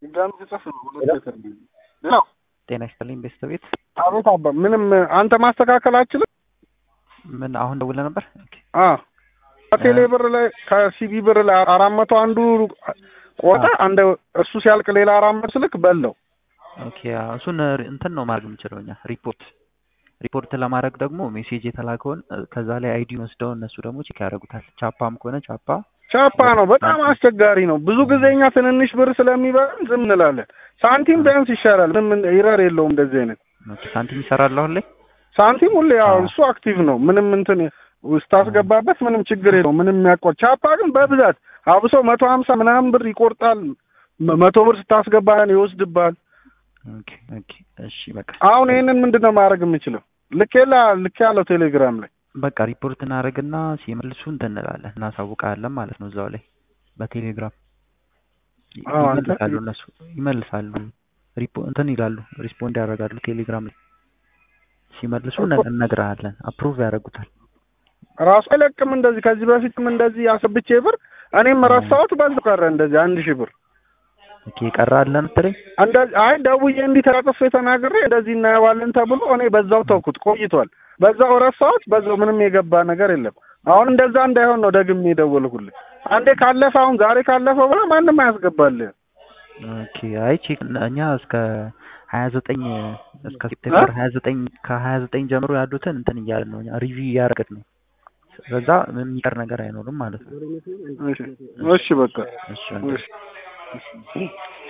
ድጋሚ ጽፍ ነው ሁለት ሌተር ነው። ጤና ይስጥልኝ ቤተሰቤት። አቤት አባ፣ ምንም አንተ ማስተካከል አችልም? ምን አሁን ደውለህ ነበር? ኦኬ አዎ ከቴሌ ብር ላይ ከሲቢ ብር ላይ አራት መቶ አንዱ ቆጣ አንድ እሱ ሲያልቅ ሌላ አራት መቶ ስልክ በለው። ኦኬ አዎ፣ እሱን እንትን ነው ማድረግ የምችለው እኛ ሪፖርት ሪፖርት ለማድረግ ደግሞ ሜሴጅ የተላከውን ከዛ ላይ አይዲ ወስደው እነሱ ደግሞ ቼክ ያደርጉታል። ቻፓም ከሆነ ቻፓ ቻፓ ነው በጣም አስቸጋሪ ነው። ብዙ ጊዜ እኛ ትንንሽ ብር ስለሚበላን ዝም እንላለን። ሳንቲም ቢያንስ ይሻላል። ምንም ይረር የለውም እንደዚህ አይነት ኦኬ ሳንቲም ይሰራል አሁን ላይ ሳንቲም ሁሌ ያው እሱ አክቲቭ ነው። ምንም እንትን ስታስገባበት ምንም ችግር የለው ምንም የሚያቆር ቻፓ ግን በብዛት አብሶ መቶ ሀምሳ ምናምን ብር ይቆርጣል። መቶ ብር ስታስገባን ይወስድባል። ኦኬ ኦኬ እሺ በቃ አሁን ይህንን ምንድን ነው ማድረግ የምችለው? ልኬላ ልኬ ያለው ቴሌግራም ላይ በቃ ሪፖርት እናደርግና ሲመልሱ እንትን እንላለን እናሳውቃለን ማለት ነው። እዛው ላይ በቴሌግራም አዎ፣ አንተ- ይመልሳሉ እነሱ ይመልሳሉ። ሪፖ እንትን ይላሉ ሪስፖንድ ያደርጋሉ ቴሌግራም ላይ ሲመልሱ እነ- እነግርሃለን። አፕሩቭ ያደርጉታል። ራሱ አይለቅም። እንደዚህ ከዚህ በፊትም እንደዚህ አስብቼ ብር እኔም ረሳሁት በዛው ቀረ እንደዚህ አንድ ሺህ ብር ኦኬ ቀረ አለ መሰለኝ። እንደዚህ አይ ደውዬ እንዲህ ተራጥፌ ተናግሬ እንደዚህ እናየዋለን ተብሎ እኔ በዛው ተውኩት ቆይቷል። በዛው ረሳሁት። በዛው ምንም የገባ ነገር የለም። አሁን እንደዛ እንዳይሆን ነው ደግሜ የደወልኩልህ። አንዴ ካለፈ አሁን ዛሬ ካለፈ ብላ ማንም አያስገባልህ። ኦኬ አይ ቼክ እኛ እስከ ሀያ ዘጠኝ እስከ ሴፕቴምበር ሀያ ዘጠኝ ከሀያ ዘጠኝ ጀምሮ ያሉትን እንትን እያልን ነው እኛ ሪቪው እያደረግን ነው። በዛ የሚቀር ነገር አይኖርም ማለት ነው። እሺ እሺ በቃ እሺ እሺ